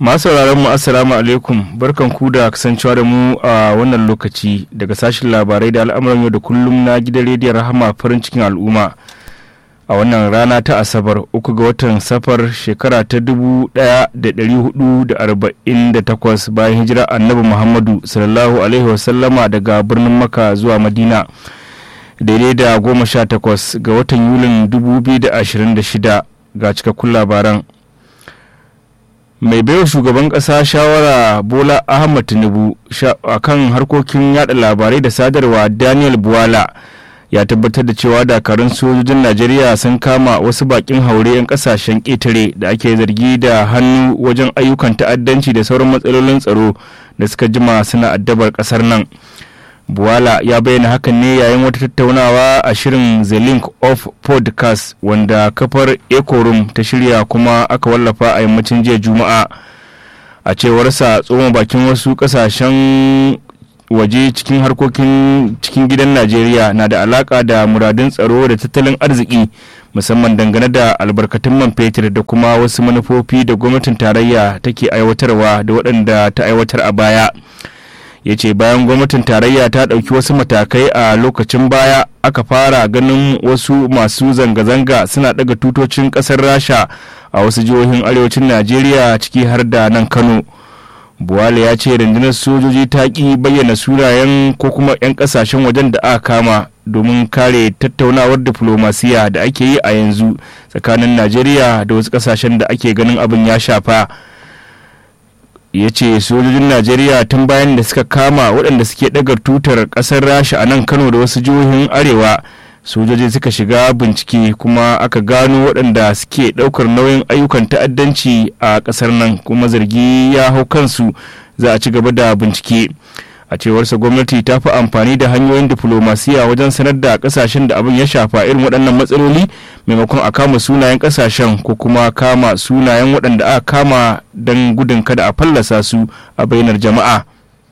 masu mu assalamu alaikum barkan ku da kasancewa da mu a wannan lokaci daga sashen labarai da al'amuran yau da kullum na gidan rediyon rahama farin cikin al'umma a wannan rana ta asabar uku ga watan safar shekara ta 1448 bayan hijira annabi muhammadu sallallahu alaihi wasallama daga birnin maka zuwa madina daidai da goma sha takwas ga watan yulin 2026 ga cikakkun labaran mai baiwa shugaban kasa shawara bola ahmad tinubu a kan harkokin yada labarai da sadarwa daniel buwala ya tabbatar da cewa dakarun sojojin najeriya sun kama wasu bakin haure 'yan kasashen ƙetare da ake zargi da hannu wajen ayyukan ta'addanci da sauran matsalolin tsaro da suka jima suna addabar kasar nan buwala ya bayyana hakan ne yayin wata tattaunawa a shirin the link of podcast wanda kafar ecorum ta shirya kuma aka wallafa a yammacin jiya juma'a a cewarsa tsohon bakin wasu kasashen waje cikin harkokin cikin gidan najeriya na da alaka da muradun tsaro da tattalin arziki musamman dangane da albarkatun man fetur da kuma wasu manufofi da gwamnatin tarayya take aiwatarwa da waɗanda ta aiwatar a baya ya ce bayan gwamnatin tarayya ta ɗauki wasu matakai a lokacin baya aka fara ganin wasu masu zanga-zanga suna ɗaga tutocin ƙasar rasha a wasu jihohin arewacin najeriya ciki har da nan kano buwale ya ce rundunar sojoji ta ƙi bayyana sunayen ko kuma 'yan ƙasashen wajen da aka kama domin kare tattaunawar diflomasiya da ake yi a yanzu tsakanin najeriya da wasu ƙasashen da ake ganin abin ya shafa ya ce sojojin najeriya tun bayan da suka kama waɗanda suke ɗagar tutar ƙasar rasha a nan kano da wasu jihohin arewa sojoji suka shiga bincike kuma aka gano waɗanda suke ɗaukar nauyin ayyukan ta'addanci a ƙasar nan kuma zargi ya hau kansu za a ci gaba da bincike a cewarsa gwamnati ta fi amfani da hanyoyin diflomasiya wajen sanar da kasashen da abin ya shafa irin waɗannan matsaloli maimakon a kama sunayen kasashen ko kuma kama sunayen waɗanda aka kama don gudun kada a fallasa su a bainar jama'a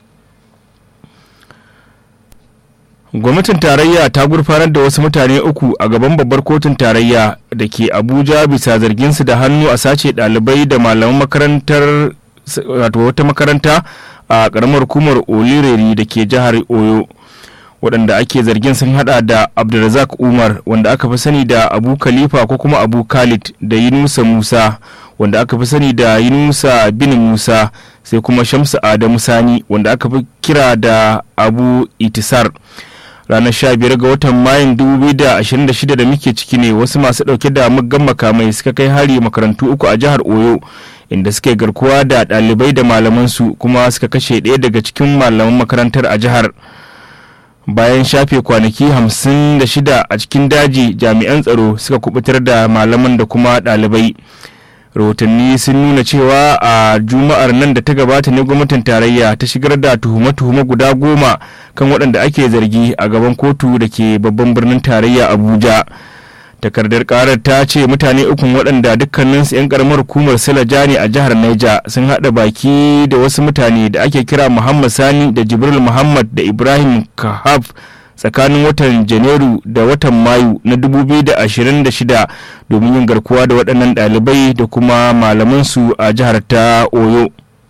gwamnatin tarayya ta gurfanar da wasu mutane uku a gaban babbar kotun tarayya da ke abuja bisa zarginsu da hannu a sace ɗalibai da malaman makarantar wata makaranta a karamar hukumar olireri da ke jihar oyo waɗanda ake zargin sun hada da abdulrazak umar wanda aka fi sani da abu khalifa ko kuma abu khalid da yunusa musa wanda aka fi sani da yunusa bin musa sai kuma shamsu adamu sani wanda aka fi kira da abu itisar ranar 15 ga watan mayun 2026 da muke ciki ne wasu masu ɗauke da muggan makamai suka kai hari makarantu uku a jihar oyo inda suke garkuwa da ɗalibai da malamansu kuma suka kashe ɗaya daga cikin malaman makarantar a jihar bayan shafe kwanaki hamsin da shida a cikin daji jami'an tsaro suka kubutar da malaman da kuma ɗalibai rahotanni sun nuna cewa a juma'ar nan da ta gabata ne gwamnatin tarayya ta shigar da tuhume-tuhume guda goma kan waɗanda ake zargi a gaban kotu da ke babban birnin tarayya abuja takardar karar ta ce mutane ukun waɗanda dukkaninsu 'yan karamar hukumar silajani ne a jihar Niger sun haɗa baki da wasu mutane da ake kira muhammad sani da jibril muhammad da ibrahim kahaf tsakanin watan janairu da watan mayu na 2026 domin yin garkuwa da waɗannan ɗalibai da kuma malamansu a jihar ta oyo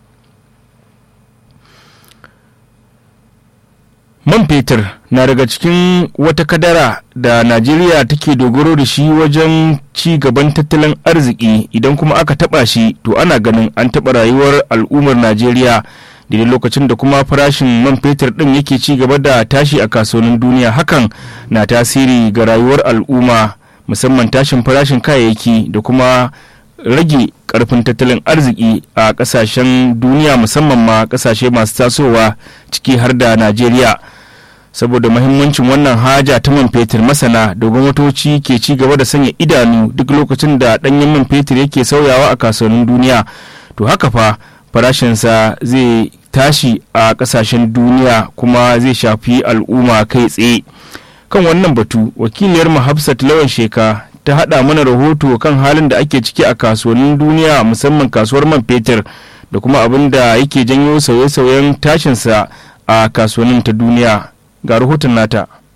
man fetur na daga cikin wata kadara da najeriya take dogaro da shi wajen ci gaban tattalin arziki idan kuma aka taba shi to ana ganin an taba rayuwar al'ummar najeriya daidai lokacin da kuma farashin man fetur din yake ci gaba da tashi a kasuwannin duniya hakan na tasiri ga rayuwar al'umma musamman tashin farashin kayayyaki da kuma rage karfin tattalin arziki a kasashen duniya musamman ma kasashe masu tasowa ciki har da najeriya saboda mahimmancin wannan haja ta man fetur masana da gwamnatoci ke ci gaba da sanya idanu duk lokacin da danyen man fetur yake sauyawa a kasuwannin duniya to haka fa farashinsa zai tashi a kasashen duniya kuma zai shafi al'umma kai tsaye kan wannan batu wakiliyar hafsat lawan sheka ta hada mana rahoto kan halin da ake ciki a kasuwannin duniya musamman kasuwar man fetur da kuma abin da yake janyo sauye-sauyen tashinsa a kasuwannin ta duniya ga rahoton nata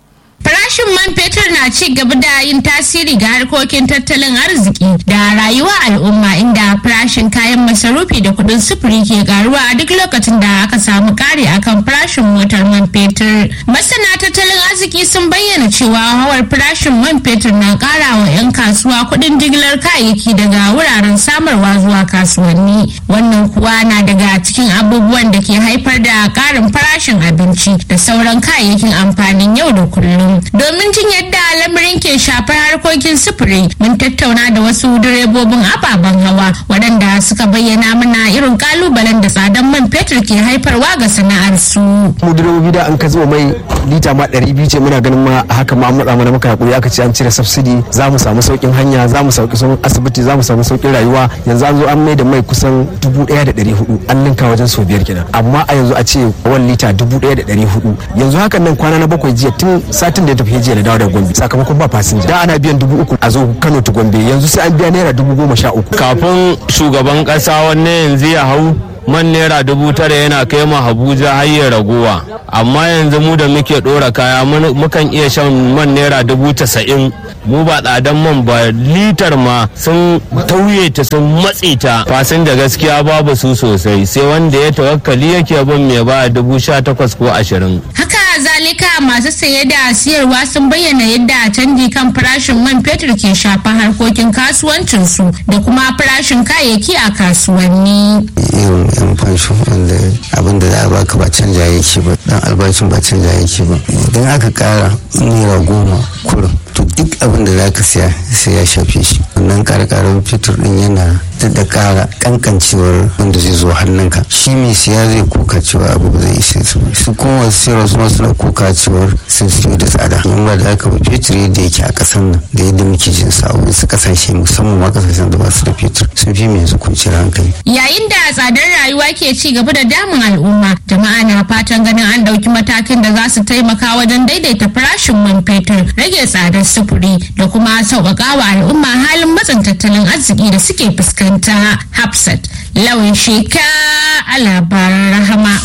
Farashin man fetur na ci gaba da yin tasiri ga harkokin tattalin arziki da rayuwa al'umma inda farashin kayan masarufi da kuɗin sufuri ke karuwa a duk lokacin da aka samu ƙari akan farashin motar man fetur. Masana tattalin arziki sun bayyana cewa hawar farashin man fetur na ƙara wa 'yan kasuwa kuɗin jigilar kayayyaki daga wuraren samarwa zuwa kasuwanni. Wannan kuwa na daga cikin abubuwan da ke haifar da ƙarin farashin abinci da sauran kayayyakin amfanin yau da kullum. Domin jin yadda lamarin ke shafar harkokin sufuri mun tattauna da wasu direbobin ababen hawa waɗanda suka bayyana mana irin kalubalen da tsadan man fetur ke haifarwa ga sana'ar su. mu direbobi da an ka zuba mai lita ma ɗari biyu ce muna ganin ma haka ma an matsa mana muka hakuri aka ce an cire subsidy za mu samu sauƙin hanya za mu sauƙi sun asibiti za mu samu sauƙin rayuwa yanzu an zo an mai da mai kusan dubu ɗaya da ɗari hudu an ninka wajen sau biyar kenan amma a yanzu a ce wani lita dubu ɗaya da ɗari hudu yanzu hakan nan kwana na bakwai jiya tun satin da ya tafi jiya da dawo da gombe sakamakon ba fasinja da ana biyan dubu uku a zo kano ta gombe yanzu sai an biya naira dubu goma sha uku kafin shugaban kasa wanne yanzu ya hau man naira dubu tara yana kai mu Abuja har ya raguwa amma yanzu mu da muke dora kaya mukan iya shan man naira dubu tasa'in mu ba tsadan man ba litar ma sun tauye ta sun matse ta fasin da gaskiya babu su sosai sai wanda ya tawakkali yake bin mai ba dubu sha takwas ko ashirin Haka zalika masu saye da siyarwa sun bayyana yadda canji kan farashin man fetur ke shafa harkokin kasuwancinsu da kuma farashin kayayyaki a kasuwanni. irin yan fansho wanda abin da za a baka ba canja yake ba dan albashin ba canja yake ba idan aka kara naira goma kurum to duk abin da za ka siya sai ya shafe shi wannan karkarar fitur din yana da kara kankancewar wanda zai zo hannunka shi mai siya zai kuka cewa abu ba zai isa su su kuma wasu siyarwa su masu na kuka cewar sun siyo da tsada in ba da haka ba fetur yadda yake a kasan nan da yadda muke jin sa a wasu kasashe musamman ma kasashen da ba su da fetur sun fi mai yanzu kwanciyar hankali Yayin da tsadar rayuwa ke ci gaba da damun al'umma, jama'a na fatan ganin an ɗauki matakin da za su taimaka wajen daidaita farashin man fetur, rage tsadar sufuri da kuma sauƙaƙa wa al'umma halin matsin tattalin arziki da suke fuskanta. Hafsat, lawan sheka a labaran rahama.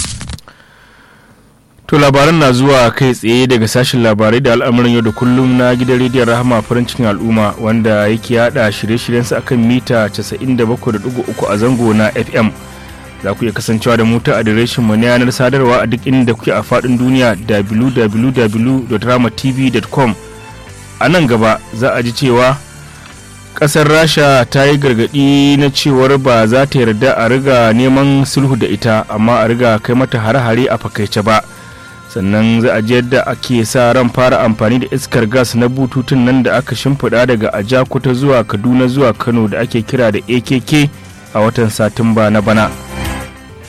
To labaran na zuwa kai tsaye daga sashen labarai da al'amuran yau da kullum na gidan rediyon rahama farin cikin al'umma wanda yake yada shirye-shiryensa akan mita 97.3 a zango na FM. Za ku iya kasancewa da mu ta adireshin mu na yanar sadarwa a duk inda kuke a faɗin duniya www.ramatv.com. A nan gaba za a ji cewa ƙasar Rasha ta yi gargaɗi na cewar ba za ta yarda a riga neman sulhu da ita amma a riga kai mata hare-hare a fakaice ba. sannan za a ji yadda ake sa ran fara amfani da iskar gas na bututun nan da aka shimfiɗa daga ajakuta zuwa kaduna zuwa kano da ake kira da akk a watan satumba na bana